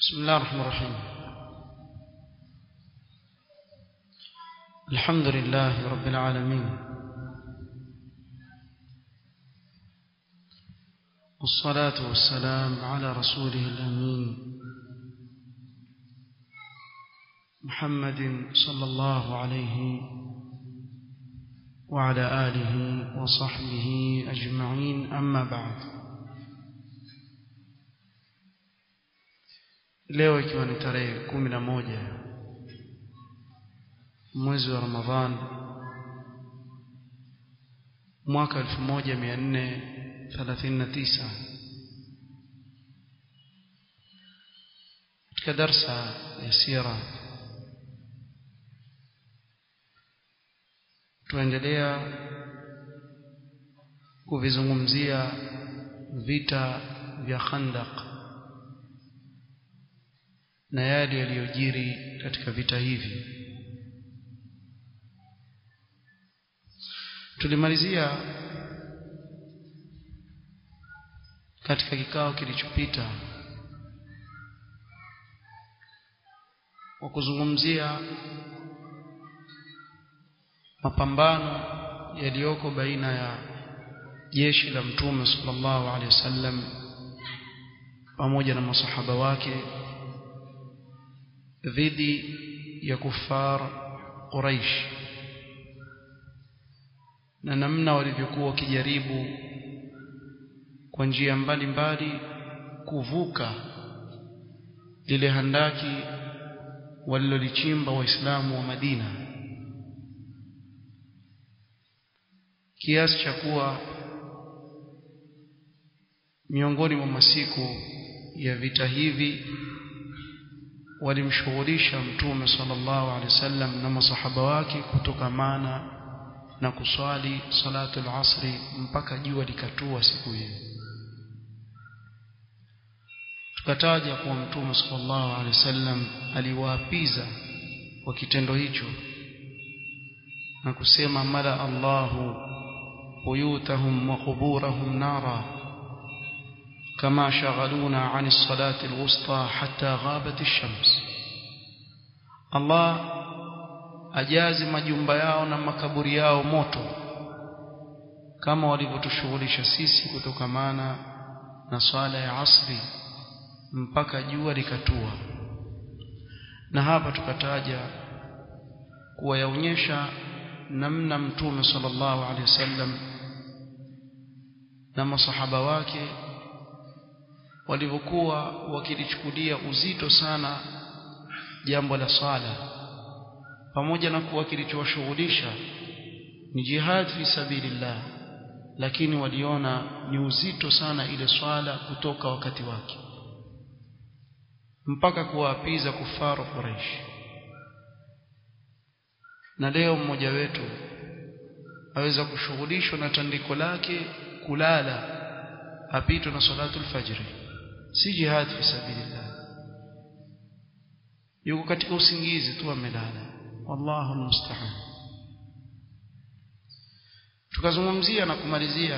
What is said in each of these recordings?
بسم الله الرحمن الرحيم الحمد لله رب العالمين والصلاة والسلام على رسوله الأمين محمد صلى الله عليه وعلى آله وصحبه أجمعين أما بعد leo ikiwa ni tarehe kumi na moja mwezi wa Ramadhan mwaka 1439 katika darsa ya sira tuendelea kuvizungumzia vita vya Khandaq na yale yaliyojiri katika vita hivi tulimalizia katika kikao kilichopita kwa kuzungumzia mapambano yaliyoko baina ya jeshi la mtume sallallahu alaihi wasallam pamoja na masahaba wake dhidi ya kufar Quraish na namna walivyokuwa wakijaribu kwa njia mbalimbali kuvuka lile handaki walilolichimba waislamu wa Madina kiasi cha kuwa miongoni mwa masiku ya vita hivi walimshughulisha mtume sallallahu alaihi wasallam na masahaba wake kutokamana na kuswali salatu al-asri mpaka jua likatua siku hiyo tukataja kuwa mtume sallallahu alaihi wasallam aliwaapiza kwa kitendo hicho na kusema mala Allahu buyutahum wa quburahum nara كما شغلونا عن الصلاة الوسطى حتى غابت الشمس الله ajazi majumba yao na makaburi yao moto kama walivyotushughulisha sisi kutokamana na swala ya asri mpaka jua likatua na hapa tukataja kuwayaonyesha namna mtume sallallahu alaihi wasallam na masahaba wake walivyokuwa wakilichukulia uzito sana jambo la swala pamoja na kuwa kilichowashughulisha ni jihad fi sabilillah lakini waliona ni uzito sana ile swala kutoka wakati wake mpaka kuwaapiza kufaru Quraish na leo mmoja wetu aweza kushughulishwa na tandiko lake kulala apitwe na salatu alfajri si jihad fi sabilillah yuko katika usingizi tu amelala wallahu almusta'an tukazungumzia na kumalizia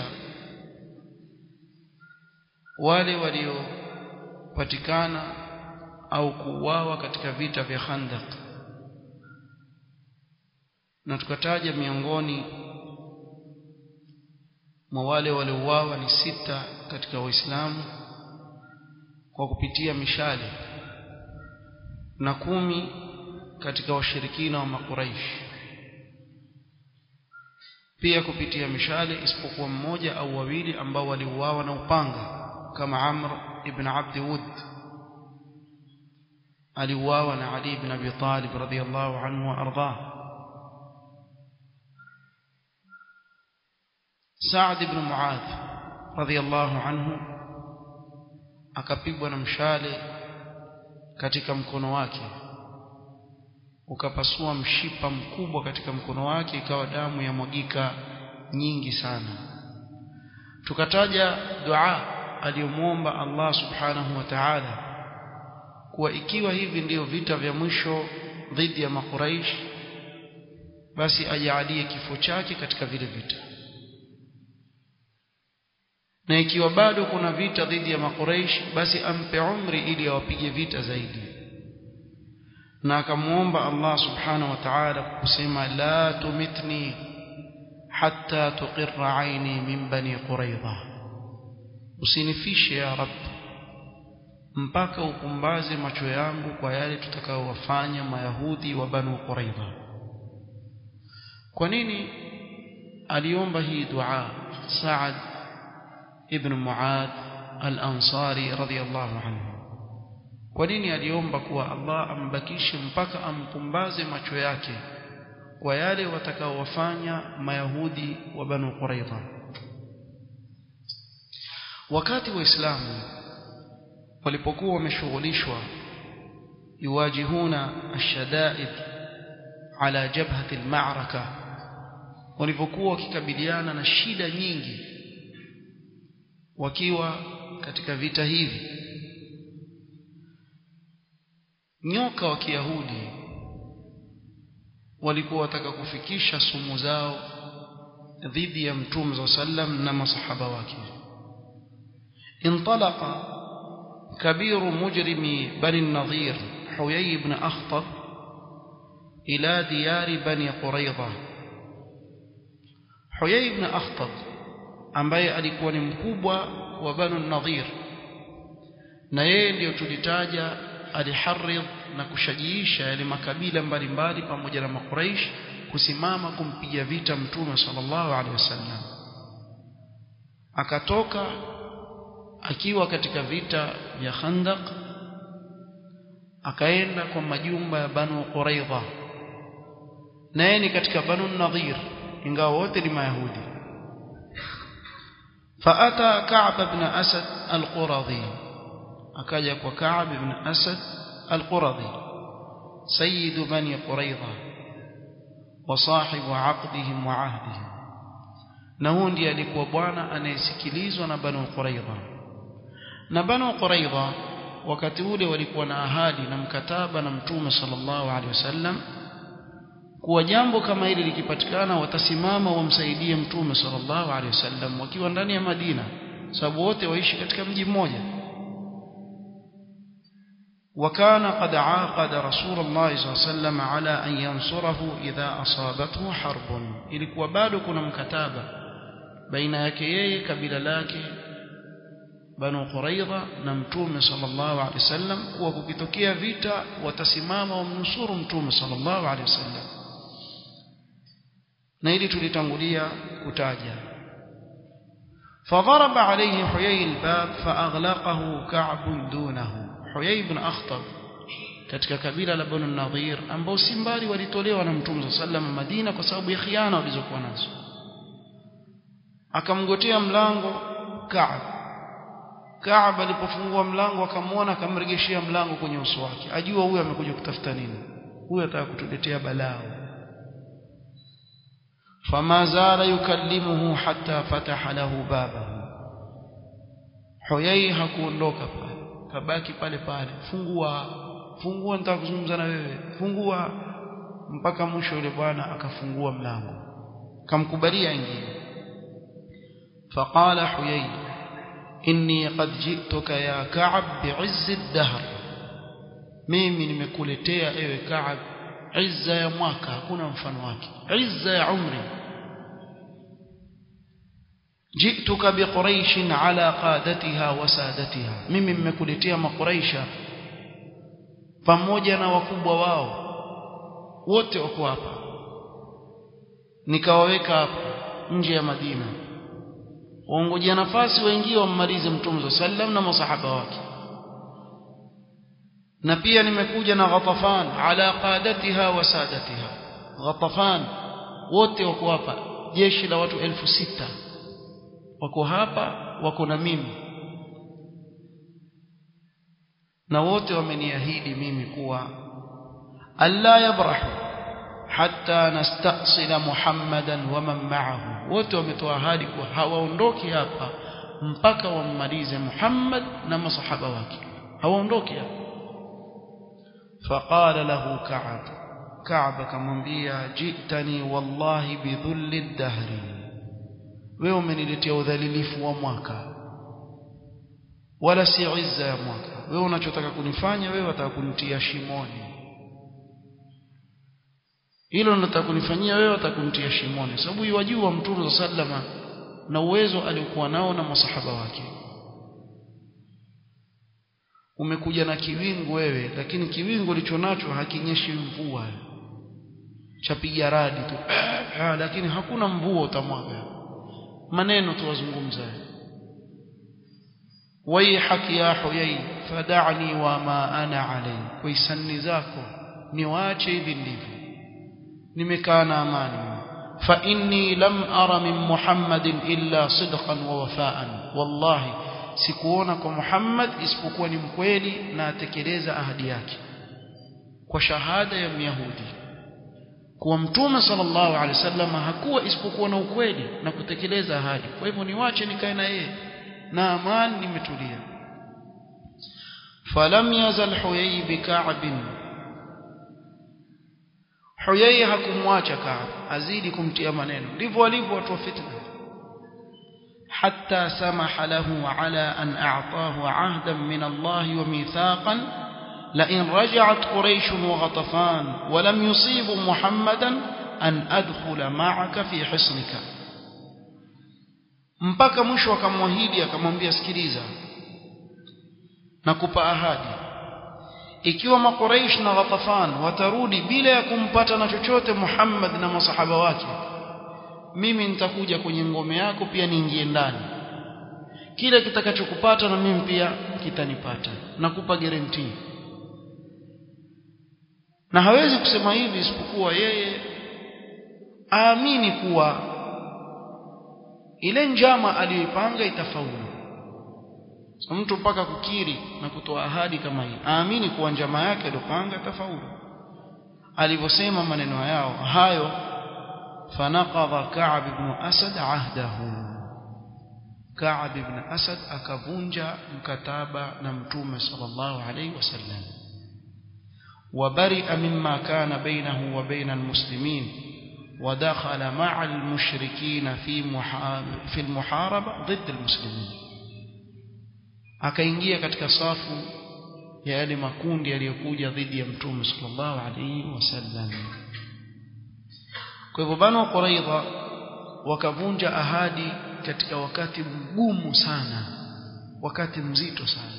wale waliopatikana au kuuawa katika vita vya Khandaq na tukataja miongoni mwa wale waliouawa ni sita katika waislamu kwa kupitia mishale na kumi katika washirikina wa makuraish pia kupitia mishale isipokuwa mmoja au wawili ambao waliuawa na upanga kama Amr ibn Abd Wud aliuawa na Ali ibn Abi Talib radhiyallahu anhu wa ardhah Saad ibn Muadh radhiyallahu anhu akapigwa na mshale katika mkono wake ukapasua mshipa mkubwa katika mkono wake ikawa damu ya mwagika nyingi sana tukataja dua aliyomwomba Allah subhanahu wa ta'ala kuwa ikiwa hivi ndiyo vita vya mwisho dhidi ya makuraish basi ajalie kifo chake katika vile vita na ikiwa bado kuna vita dhidi ya makuraish basi ampe umri ili awapige vita zaidi na akamuomba Allah subhanahu wa ta'ala kusema la tumitni hatta tuqirra aini min bani quraidha usinifishe ya rab mpaka upumbaze macho yangu kwa yale tutakaowafanya mayahudi wa banu quraidha kwa nini aliomba hii dua Saad ibn Muad al-Ansari radhiyallahu anhu kwa nini aliomba kuwa Allah ambakishe mpaka ampumbaze macho yake kwa yale watakaowafanya mayahudi wa banu Quraidha wakati waislamu walipokuwa wameshughulishwa yuwajihuna ashadaid ala jabhati al-ma'raka walipokuwa wakikabiliana na shida nyingi wakiwa katika vita hivi nyoka wa Kiyahudi walikuwa wataka kufikisha sumu zao dhidi ya Mtume wa sallam na masahaba wake انطلق كبير مجرم بني النضير حيي بن أخطب إلى ديار بني قريظة حيي بن أخطب ambaye alikuwa ni mkubwa wa Banu Nadhir na yeye ndiyo tulitaja aliharidh na kushajiisha yale makabila mbalimbali pamoja na makuraish kusimama kumpiga vita mtume sallallahu alaihi wasallam akatoka akiwa katika vita vya Khandaq akaenda kwa majumba ya Banu Quraidha naye ni katika Banu Nadhir ingawa wote ni Mayahudi فأتى كعب بن أسد القرظي أكاجك وكعب بن أسد القرظي سيد بني قريظة وصاحب عقدهم وعهدهم نهوندي alikuwa bwana anayesikilizwa na Banu Quraidha na Banu Quraidha wakati ule walikuwa na ahadi na mkataba na Mtume sallallahu alaihi wasallam kuwa jambo kama hili likipatikana watasimama wamsaidie mtume sallallahu alaihi wasallam wakiwa ndani ya Madina sababu wote waishi katika mji mmoja وكان قد عاقد رسول الله صلى الله عليه وسلم على أن ينصره إذا أصابته حرب ilikuwa bado kuna mkataba baina yake yeye kabila lake Banu Quraidha na Mtume sallallahu alaihi wasallam kuwa kukitokea vita watasimama wamnusuru Mtume sallallahu alaihi wasallam na ili tulitangulia kutaja فضرب عليه حيي الباب فأغلقه كعب دونه حيي بن أخطب katika kabila la Banu Nadhir ambao si mbali walitolewa na Mtume sallam Madina kwa sababu ya khiana walizokuwa nazo akamgotea mlango Ka'b Ka'b alipofungua mlango akamwona akamregeshia mlango kwenye uso wake ajua huyu amekuja kutafuta nini huyu ataka kutuletea balaa فما زال يكلمه حتى فتح له بابه Huyai hakuondoka pale kabaki pale pale fungua fungua nitaka kuzungumza na wewe fungua mpaka mwisho yule bwana akafungua mlango kamkubalia ingie فقال حيي إني قد جئتك يا كعب بعز الدهر mimi nimekuletea ewe Kaab izza ya mwaka hakuna mfano wake izza ya umri جئتك بقريش على قادتها وسادتها mimi mmekuletea makuraish pamoja na wakubwa wao wote wako hapa nikawaweka hapa nje ya Madina waongojea nafasi waingie wammalize mtume sallam na masahaba wake na pia nimekuja na Ghatafan ala qadatiha wa sadatiha Ghatafan wote wako hapa jeshi la watu elfu sita wako hapa wako na mimi na wote wameniahidi mimi kuwa alla yabrahu hatta nastasila muhammadan wa man ma'ahu wote wametoa ahadi kuwa hawaondoki hapa mpaka wammalize Muhammad na masahaba wake hawaondoki hapa فقال له كعب كعب كمwambia جئتني والله بذل الدهر wewe umeniletea udhalilifu wa mwaka wala si izza ya mwaka wewe unachotaka kunifanya wewe wataka kunitia shimoni hilo unataka kunifanyia wewe wataka kunitia shimoni sababu yajua mtume sallama na uwezo aliokuwa nao na masahaba wake umekuja na kiwingu wewe lakini kiwingu ulichonacho hakinyeshi mvua chapiga radi tu ah, lakini hakuna mvua utamwaga maneno tu wazungumza waihak ya huyai fadani wa ma ana alai kwa hisani zako niwaache hivi ndivyo nimekaa na amani fa inni lam ara min muhammadin illa sidqan wa wafaan wallahi sikuona kwa Muhammad isipokuwa ni mkweli na atekeleza ahadi yake kwa shahada ya Myahudi kuwa mtume sallallahu alaihi wasallam hakuwa isipokuwa na ukweli na kutekeleza ahadi kwa hivyo niwache nikae na yeye na amani nimetulia falam yazal huyay bika'b huyay hakumwacha Ka'b azidi kumtia maneno ndivyo walivyo watu wa fitna حتى سمح له على أن أعطاه عهدا من الله وميثاقا لئن رجعت قريش وغطفان ولم يصيبوا محمدا أن أدخل معك في حصنك mpaka mwisho akamwahidi akamwambia sikiliza nakupa ahadi ikiwa makuraish na ghatafan watarudi bila ya kumpata na chochote Muhammad na masahaba wake mimi nitakuja kwenye ngome yako pia niingie ndani kile kitakachokupata na mimi pia kitanipata nakupa guarantee na hawezi kusema hivi isipokuwa yeye aamini kuwa ile njama aliyoipanga itafaulu so mtu mpaka kukiri na kutoa ahadi kama hii aamini kuwa njama yake aliyopanga itafaulu alivyosema maneno yao hayo فنقض كعب بن أسد عهده كعب بن أسد أكفونجا مكتابة نمتوم صلى الله عليه وسلم وبرئ مما كان بينه وبين المسلمين ودخل مع المشركين في في المحاربة ضد المسلمين akaingia katika safu ya yale makundi yaliyokuja dhidi ya mtume sallallahu alaihi wasallam kwa hivyo banu quraidha wakavunja ahadi katika wakati mgumu sana wakati mzito sana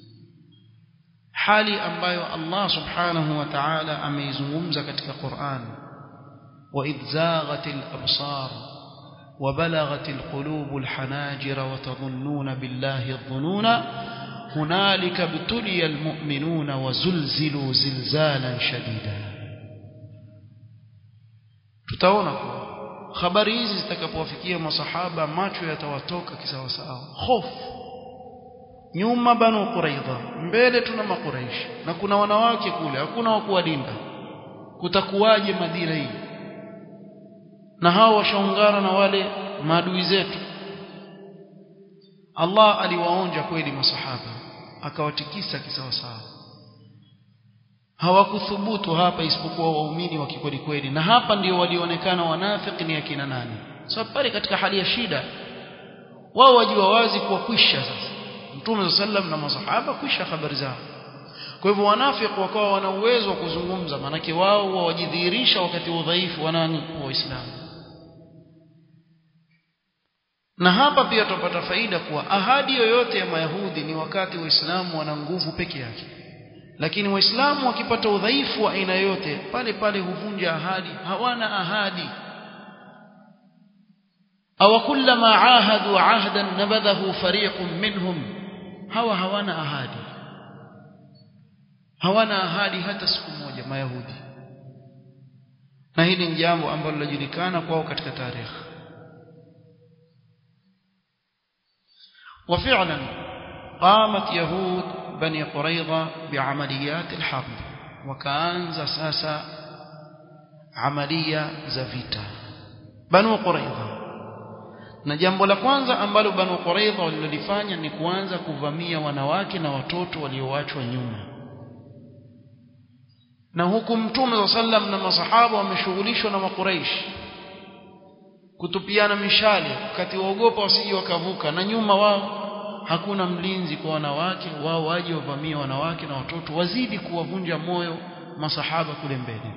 hali ambayo Allah subhanahu wa ta'ala ameizungumza katika Qur'an wa idzaghatil absar وبلغت القلوب الحناجر وتظنون بالله الظنون هنالك ابتلي المؤمنون وزلزلوا زلزالا شديدا tutaona kuwa habari hizi zitakapowafikia masahaba macho yatawatoka kisawasawa hofu nyuma banu quraidha mbele tuna makuraishi na kuna wanawake kule hakuna wa kuwalinda kutakuwaje madina hii na hao washaungana na wale maadui zetu Allah aliwaonja kweli masahaba akawatikisa kisawasawa hawakuthubutu hapa isipokuwa waumini wa kikweli kweli na hapa ndio walionekana wanafiki ni akina nani sababu so, pale katika hali ya shida wao wajua wazi kuwa kwisha sasa mtume sallam na masahaba kwisha habari zao kwa hivyo wanafiki wakawa wana uwezo wa kuzungumza manake wao wajidhihirisha wakati wa udhaifu wa nani wa Uislamu na hapa pia tupata faida kuwa ahadi yoyote ya Mayahudi ni wakati Waislamu wana nguvu peke yake lakini waislamu wakipata udhaifu wa aina yote pale pale huvunja ahadi hawana ahadi aw kullama ahadu ahdan nabadhahu fariqun minhum hawa hawana ahadi hawana ahadi hata siku moja mayahudi na hili ni jambo ambalo linajulikana kwao katika tarehe وفعلا قامت يهود بني قريظة بعمليات الحرب وكأنز ساسا عملية زفيتا بنو قريظة na jambo la kwanza ambalo banu quraidha walilofanya ni kuanza kuvamia wanawake na watoto walioachwa nyuma na huku mtume wa sallam na masahaba wameshughulishwa na makuraish kutupiana mishale wakati waogopa wasije wakavuka na nyuma wao hakuna mlinzi kwa wanawake wao waje wavamie wanawake na watoto wazidi kuwavunja moyo masahaba kule mbele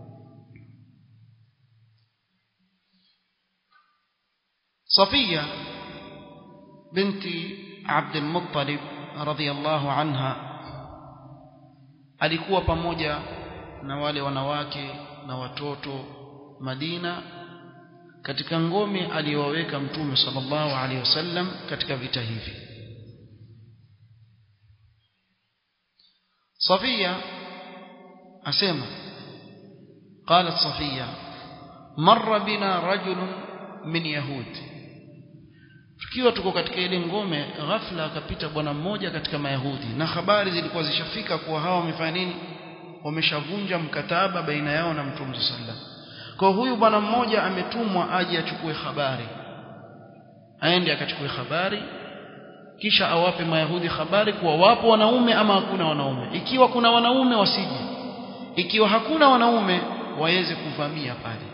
صفية بنت عبد المطلب رضي الله عنها alikuwa pamoja na wale wanawake na watoto Madina katika ngome aliyoweka mtume sallallahu alaihi wasallam katika vita hivi Safia asema قالت صفية مر بنا رجل من يهود tukiwa tuko katika ile ngome ghafla akapita bwana mmoja katika mayahudi na habari zilikuwa zishafika kuwa hawa wamefanya nini wameshavunja mkataba baina yao na mtume sallam kwa huyu bwana mmoja ametumwa aje achukue habari aende akachukue habari kisha awape mayahudi habari kuwa wapo wanaume ama hakuna wanaume ikiwa kuna wanaume wasije ikiwa hakuna wanaume waweze kuvamia pale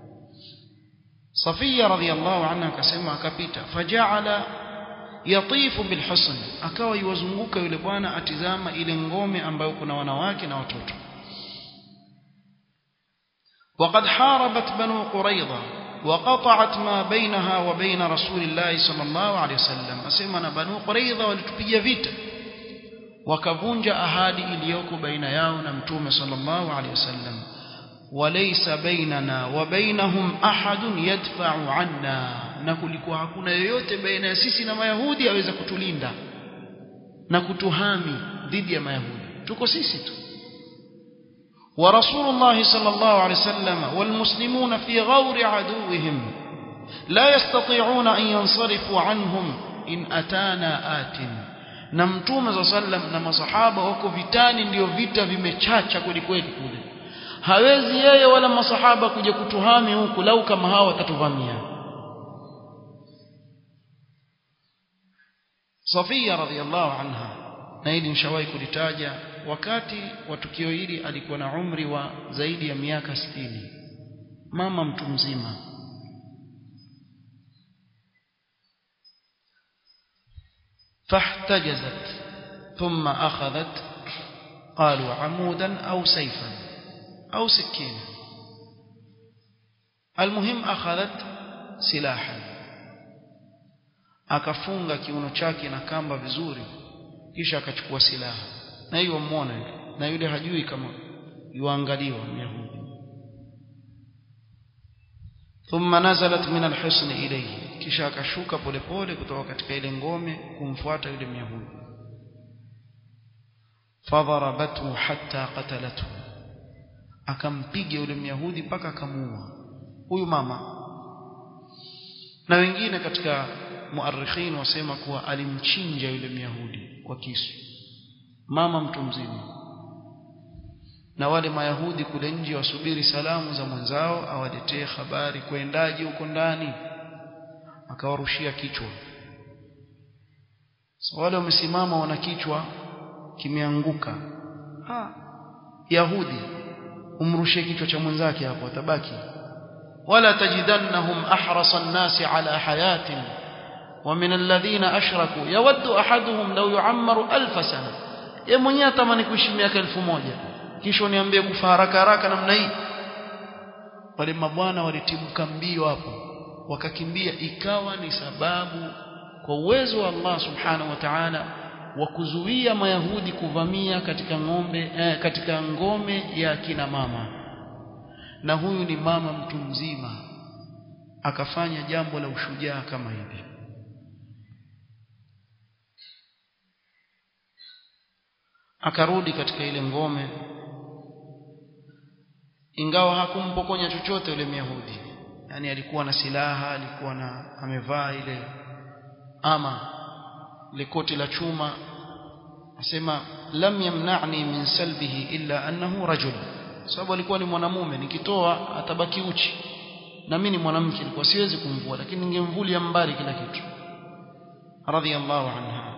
Safia radhiallahu anha akasema akapita faja'ala yatifu bilhusn akawa yuwazunguka yule bwana atizama ile ngome ambayo kuna wanawake na watoto وقد حاربت بنو قريظة وقطعت ما بينها وبين رسول الله صلى الله عليه وسلم أسمنا بنو قريظة ولتبيا vita wakavunja ahadi iliyoko baina yao na mtume sallallahu alaihi wasallam وليس بيننا وبينهم أحد يدفع عنا na kulikuwa hakuna yoyote baina ya sisi na mayahudi aweza kutulinda na kutuhami dhidi ya mayahudi tuko sisi tu ورسول الله صلى الله عليه وسلم والمسلمون في غور عدوهم لا يستطيعون أن ينصرفوا عنهم إن أتانا آت na mtume za sallam na masahaba wako vitani ndio vita vimechacha kweli kweli kule hawezi yeye wala masahaba kuja kutuhami huku lau kama hawa watatuvamia Safia radhiallahu anha na hili nishawahi kulitaja wakati wa tukio hili alikuwa na umri wa zaidi ya miaka sitini mama mtu mzima فاحتجزت ثم أخذت قالوا عمودا أو سيفا أو سكينا المهم أخذت سلاحا akafunga kiuno chake na kamba vizuri kisha akachukua silaha na hiyo muone na yule hajui kama yuangaliwa myahudi thumma nazalat min alhisn ilayhi kisha akashuka polepole kutoka katika ile ngome kumfuata yule myahudi fadharabathu hatta qatalathu akampiga yule myahudi mpaka akamuua huyu mama na wengine katika muarikhin wasema kuwa alimchinja yule myahudi kwa kisu mama mtu mzima na wale mayahudi kule nje wasubiri salamu za mwenzao awaletee habari kwendaje huko ndani akawarushia kichwa so wale wamesimama wana kichwa kimeanguka ha yahudi umrushie kichwa cha mwenzake hapo atabaki wala tajidannahum ahrasa an-nasi ala hayatin ومن الذين أشركوا يود أحدهم لو يعمر ألف سنة yeye mwenyewe atamani kuishi miaka elfu moja kisha niambie kufa haraka haraka namna hii wale mabwana walitibuka mbio hapo wakakimbia ikawa ni sababu kwa uwezo wa Allah subhanahu wa ta'ala wa kuzuia mayahudi kuvamia katika ngombe eh, katika ngome ya kina mama na huyu ni mama mtu mzima akafanya jambo la ushujaa kama hivi akarudi katika ile ngome ingawa hakumpokonya chochote yule Myahudi yani alikuwa na silaha alikuwa na amevaa ile ama ile koti la chuma asema lam yamna'ni min salbihi illa annahu rajul sababu alikuwa ni mwanamume nikitoa atabaki uchi na mimi ni mwanamke nilikuwa siwezi kumvua lakini ningemvulia mbali kila kitu radiyallahu anha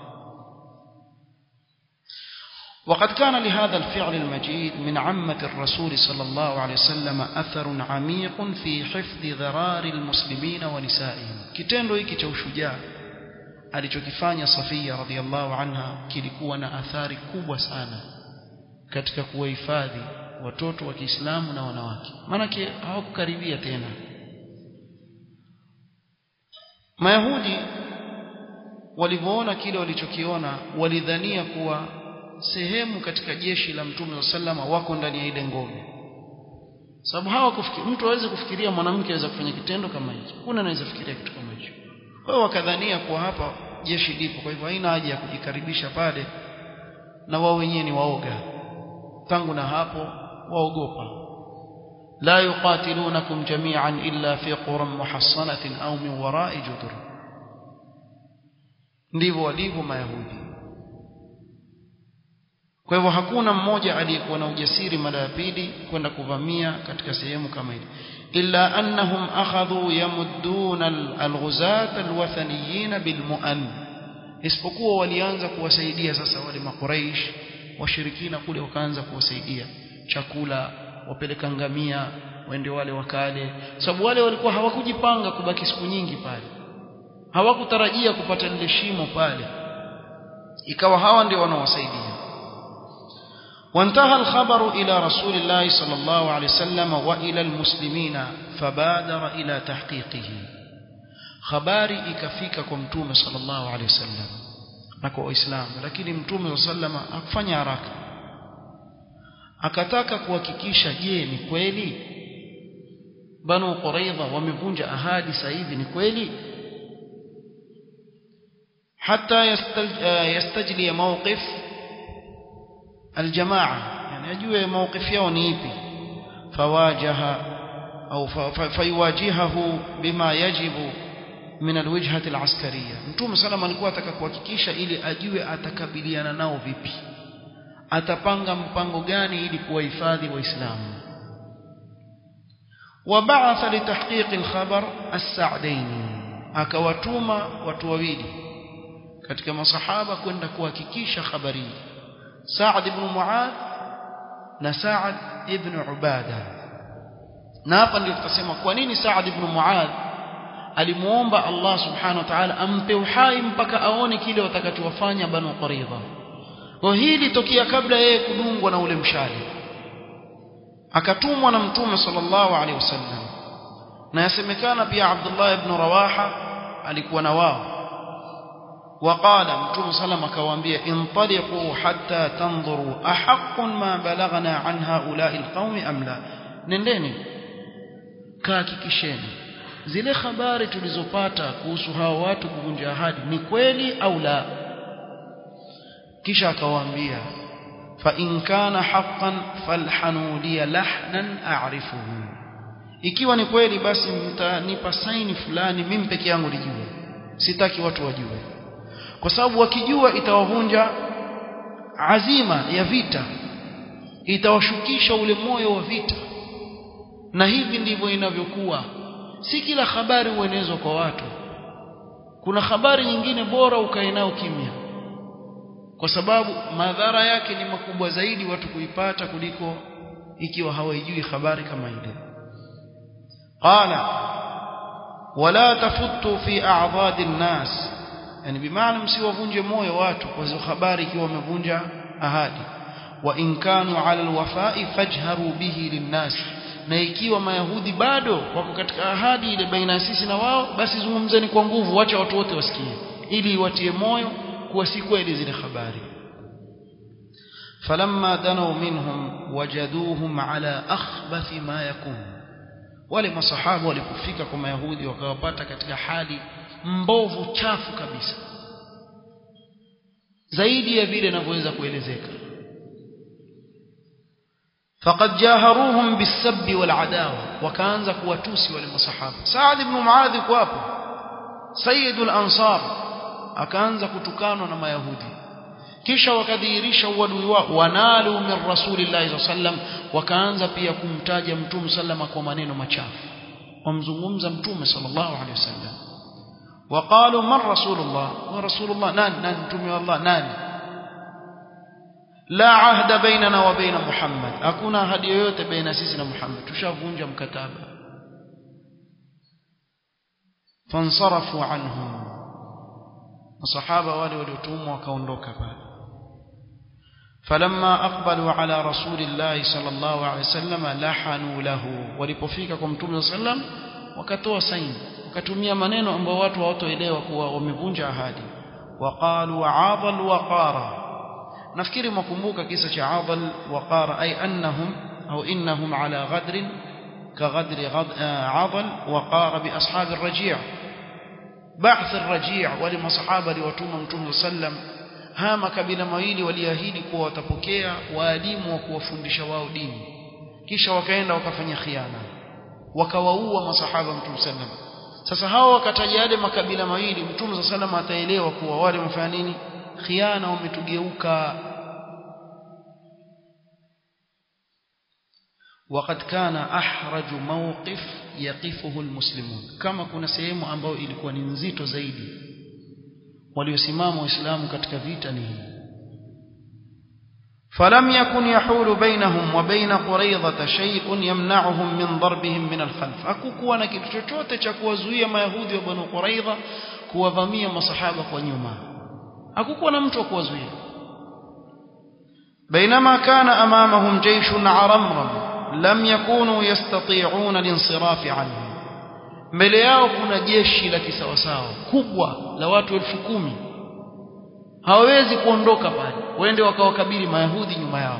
وقد كان لهذا الفعل المجيد من عمة الرسول صلى الله عليه وسلم أثر عميق في حفظ ذرار المسلمين ونسائهم kitendo hiki cha ushujaa alichokifanya Safia radhiallahu anha kilikuwa na athari kubwa sana katika kuwahifadhi watoto wa Kiislamu na wanawake maanake hawakukaribia tena Mayahudi walivyoona kile walichokiona walidhania kuwa sehemu katika jeshi la Mtume sallama wako ndani ya ile ngome sababu hawa kufikiri mtu aweze kufikiria mwanamke aweza kufanya kitendo kama hicho kuna anaweza fikiria kitu kama hicho wao wakadhania kuwa hapa jeshi lipo kwa hivyo haina haja ya kujikaribisha pale na wao wenyewe ni waoga tangu na hapo waogopa la yuqatilunakum jami'an illa fi quran muhassanatin au min wara'i judur ndivyo walivyo mayahudi kwa hivyo hakuna mmoja aliyekuwa na ujasiri mara ya pili kwenda kuvamia katika sehemu kama ile illa annahum akhadhu yamudduna alghuzat alwathaniyin bilmu'an isipokuwa walianza kuwasaidia sasa wale makuraish washirikina kule wakaanza kuwasaidia chakula wapeleka ngamia waende wale wakale sababu wale walikuwa hawakujipanga kubaki siku nyingi pale hawakutarajia kupata lile shimo pale ikawa hawa ndio wanaowasaidia وانتهى الخبر إلى رسول الله صلى الله عليه وسلم وإلى المسلمين فبادر إلى تحقيقه خباري ikafika kwa mtume sallallahu alaihi wasallam na kwa waislamu lakini mtume sallallahu akufanya haraka akataka kuhakikisha je ni kweli banu quraidha wamevunja ahadi sasa hivi ni kweli hata yastajli mawqif aljamaa yani ajue mawqif yao ni ipi fawajaha au fayuwajihahu bima yajibu min alwijhati alaskariya mtume salama alikuwa ataka kuhakikisha ili ajue atakabiliana nao vipi atapanga mpango gani ili kuwahifadhi waislamu وبعث لتحقيق الخبر السعدين akawatuma watu wawili katika masahaba kwenda kuhakikisha habari Sa'd ibn Mu'adh na Sa'd ibn Ubada na hapa ndio tutasema kwa nini Sa'd ibn Mu'adh alimuomba Allah subhanahu wa ta'ala ampe uhai mpaka aone kile watakachowafanya Banu Quraidha kwa hili tokea kabla yeye kudungwa na ule mshale akatumwa na mtume sallallahu alaihi wasallam na yasemekana pia Abdullah ibn Rawaha alikuwa na wao وقال متوم سلام akawaambia intaliqu hatta tanzuru ahaqqun ma balagna an haula'i alqawmi am la nendeni kahakikisheni zile habari tulizopata kuhusu hao watu kuvunja ahadi ni kweli au la kisha akawaambia fa in kana haqqan falhanu li lahnan a'rifuhu ikiwa ni kweli basi mtanipa saini fulani mimi peke yangu nijue sitaki watu wajue kwa sababu wakijua itawavunja azima ya vita itawashukisha ule moyo wa vita na hivi ndivyo inavyokuwa si kila habari huenezwa kwa watu kuna habari nyingine bora ukae nao kimya kwa sababu madhara yake ni makubwa zaidi watu kuipata kuliko ikiwa hawaijui habari kama ile qala wala tafutu fi a'dhad an-nas yani bimaana msiwavunje moyo watu kwa hizo habari ikiwa wamevunja ahadi wa in kanu ala alwafai fajharu bihi linnas na ikiwa mayahudi bado wako katika ahadi ile baina sisi na wao basi zungumzeni kwa nguvu wacha watu wote wasikie ili watie moyo kuwa si kweli zile habari falamma danaw minhum wajaduhum ala akhbathi ma yakun wale masahaba walipofika kwa mayahudi wakawapata katika hali mbovu chafu kabisa zaidi ya vile inavyoweza kuelezeka faqad jaharuhum bisabbi wal adawa wakaanza kuwatusi wale masahaba Saad ibn Muadh kwa hapo sayyidul ansar akaanza kutukanwa na mayahudi kisha wakadhihirisha uadui wao wanalu min rasulillahi sallam wakaanza pia kumtaja mtume sallama kwa maneno machafu wamzungumza mtume sallallahu alaihi wasallam وقالوا من رسول الله ورسول الله نان نان متومي الله نان لا عهد بيننا وبين محمد hakuna ahadi yoyote baina sisi na Muhammad tushavunja mkataba fansarafu anhum masahaba wale waliotumwa wakaondoka pale فلما أقبلوا على رسول الله صلى الله عليه وسلم لحنوا له walipofika kwa mtume صلى الله عليه وسلم wakatoa saini wakatumia maneno ambayo watu hawatoelewa kuwa wamevunja ahadi waqalu adal waqara nafikiri mkumbuka kisa cha adal waqara ay annahum au innahum ala ghadrin كغدر عضل وقار بأصحاب الرجيع بعث الرجيع ولما صحابة لوتوم متوم وسلم hama kabila mawili waliahidi kuwa watapokea waalimu wa kuwafundisha wao dini kisha wakaenda wakafanya khiana wakawaua masahaba mtume sallam sasa hao wakataja yale makabila mawili mtume sallam ataelewa kuwa wale wamefanya nini khiana wametugeuka وقد كان أحرج موقف يقفه المسلمون كما كنا sehemu ambayo ilikuwa ni nzito zaidi waliosimama waislamu katika vita ni hii فلم يكن يحول بينهم وبين قريظة شيء يمنعهم من ضربهم من الخلف hakukuwa na kitu chochote cha kuwazuia mayahudi wa banu quraidha kuwavamia masahaba kwa nyuma hakukuwa na mtu wa kuwazuia بينما كان امامهم جيش عرمرم لم يكونوا يستطيعون الانصراف عنه mbele yao kuna jeshi la kisawasawa kubwa la watu elfu kumi hawawezi kuondoka pale waende wakawakabili mayahudi nyuma yao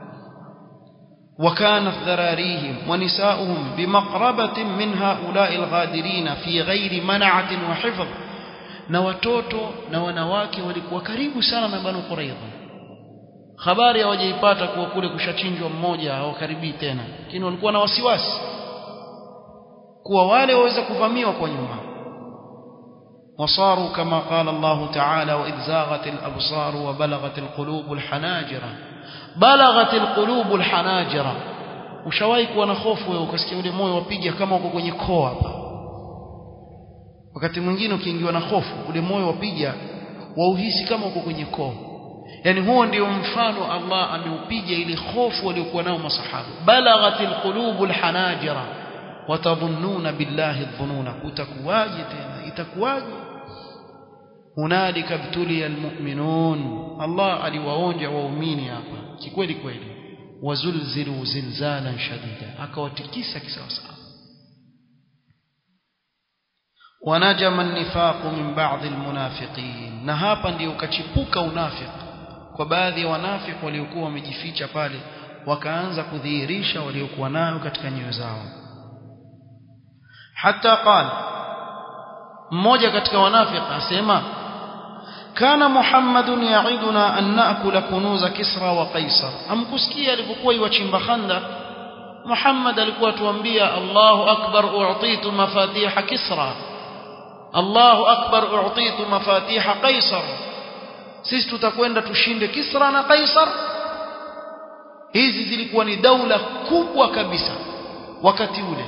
وكانت ذراريهم ونساؤهم بمقربة من هؤلاء الغادرين في غير منعة وحفظ na watoto na wanawake walikuwa karibu sana na Banu Quraidha habari hawajaipata kuwa kule kushachinjwa mmoja hawakaribii tena lakini walikuwa na wasiwasi kuwa wale waweza kuvamiwa kwa nyuma وصاروا كما قال الله تعالى وإذ زاغت الأبصار وبلغت القلوب الحناجر بلغت القلوب الحناجر ushawahi kuwa na hofu wewe ukasikia ule moyo wapiga kama uko kwenye koo hapa wakati mwingine ukiingiwa na hofu ule moyo wapiga wauhisi kama uko kwenye koo yani huo ndio mfano Allah ameupiga ile hofu waliokuwa nao masahaba balaghatil qulubul hanajira watadhunnuna billahi dhununa kutakuwaje tena itakuwaje hunalika btuliya almu'minun Allah aliwaonja waumini hapa kikweli kweli wazulzilu zilzalan shadida akawatikisa kisawasawa wanajama an-nifaq min ba'd al-munafiqin na hapa ndio ukachipuka unafiki kwa baadhi ya wanafiki waliokuwa wamejificha pale wakaanza kudhihirisha waliokuwa nayo katika nyoyo zao hata qala mmoja katika wanafiki asema kana muhammadun ya'iduna an na'kula kunuza kisra wa qaisar amkusikia alipokuwa iwachimba khandaq muhammad alikuwa tuambia allahu akbar u'titu mafatiha kisra allahu akbar u'titu mafatiha qaisar sisi tutakwenda tushinde kisra na qaisar hizi zilikuwa ni daula kubwa kabisa wakati ule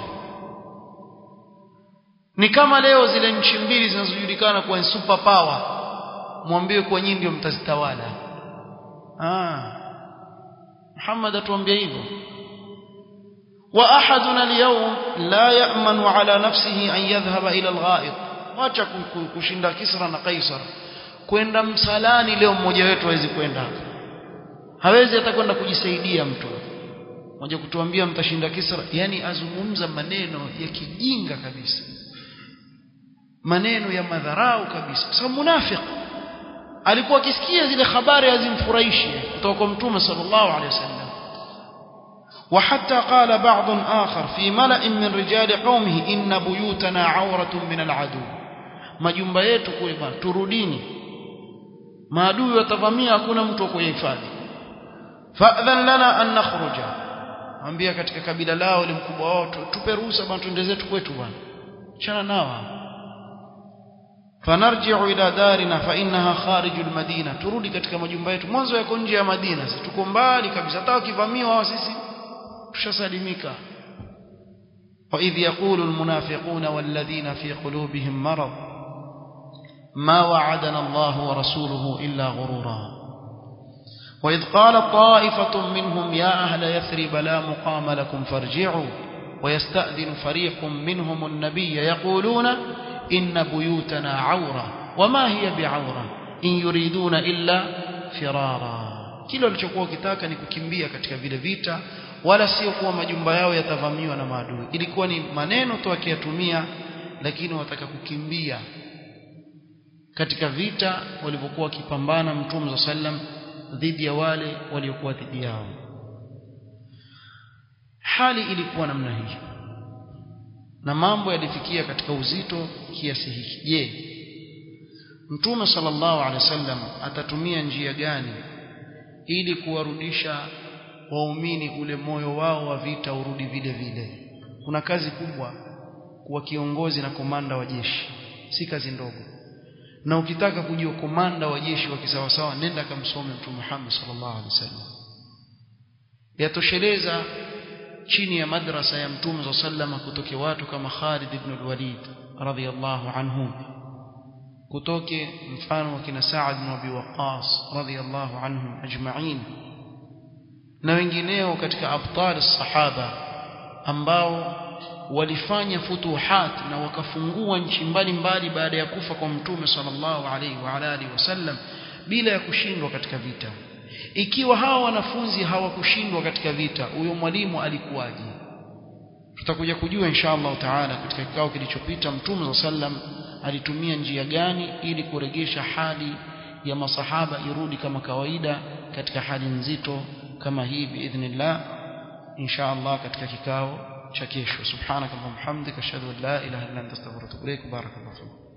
ni kama leo zile nchi mbili zinazojulikana kuwa super power mwambie kwa nyinyi ndio mtazitawala ah Muhammad atuambia hivyo wa ahaduna al-yawm la ya'manu ala nafsihi an yadhhaba ila al-gha'id wacha kushinda Kisra na Kaisar kwenda msalani leo mmoja wetu hawezi kwenda hawezi hata kwenda kujisaidia mtu mmoja kutuambia mtashinda Kisra yani azungumza maneno ya kijinga kabisa maneno ya madharau kabisa kwa sababu munafiki alikuwa akisikia zile habari hazimfurahishi kutoka kwa mtume sallallahu alaihi wasallam وحتى قال بعض آخر في ملأ من رجال قومه إن بيوتنا عورة من العدو majumba yetu kule bwana turudini maadui watavamia hakuna mtu wa kuhifadhi fa'dhan lana an nakhruja ambia katika kabila lao ile mkubwa wao tupe ruhusa bwana tuende zetu kwetu bwana chana nao fanarji'u ila darina fa innaha kharijul madina turudi katika majumba yetu mwanzo yako nje ya Madina sisi tuko mbali kabisa hata wakivamiwa hao sisi tushasalimika وإذ يقول المنافقون والذين في قلوبهم مرض ما وعدنا الله ورسوله إلا غرورا وإذ قال طائفة منهم يا أهل يثرب لا مقام لكم فارجعوا ويستأذن فريق منهم النبي يقولون إن بيوتنا عورة wama hiya bi'aura in yuriduna illa firara kile walichokuwa wakitaka ni kukimbia katika vile vita wala sio kuwa majumba yao yatavamiwa na maadui ilikuwa ni maneno tu akiyatumia lakini wataka kukimbia katika vita walivyokuwa wakipambana mtume sallam dhidi ya wale waliokuwa dhidi yao hali ilikuwa namna hii na mambo yalifikia katika uzito kiasi hiki je mtume sallallahu alaihi wasallam atatumia njia gani ili kuwarudisha waumini ule moyo wao wa vita urudi vile vile kuna kazi kubwa kuwa kiongozi na komanda wa jeshi si kazi ndogo na ukitaka kujua komanda wa jeshi wa kisawasawa nenda kamsome mtume Muhammad sallallahu alaihi wasallam yatosheleza chini ya madrasa ya mtume sallallahu kutoke watu kama Khalid ibn al-Walid radhiyallahu anhu kutoke mfano wa kina Sa'ad ibn Abi Waqqas radhiyallahu anhum ajma'in na wengineo katika abtal sahaba ambao walifanya futuhat na wakafungua nchi mbalimbali baada ya kufa kwa mtume sallallahu alaihi wa alihi wasallam bila ya kushindwa katika vita ikiwa hawa wanafunzi hawakushindwa katika vita huyo mwalimu alikuwaje tutakuja kujua insha Allah taala katika kikao kilichopita mtume sallam alitumia njia gani ili kuregesha hali ya masahaba irudi kama kawaida katika hali nzito kama hii biidhnillah insha Allah katika kikao cha kesho subhanakallahumma hamdika ashhadu an la ilaha illa anta astaghfiruka wa atubu ilaik barakallahu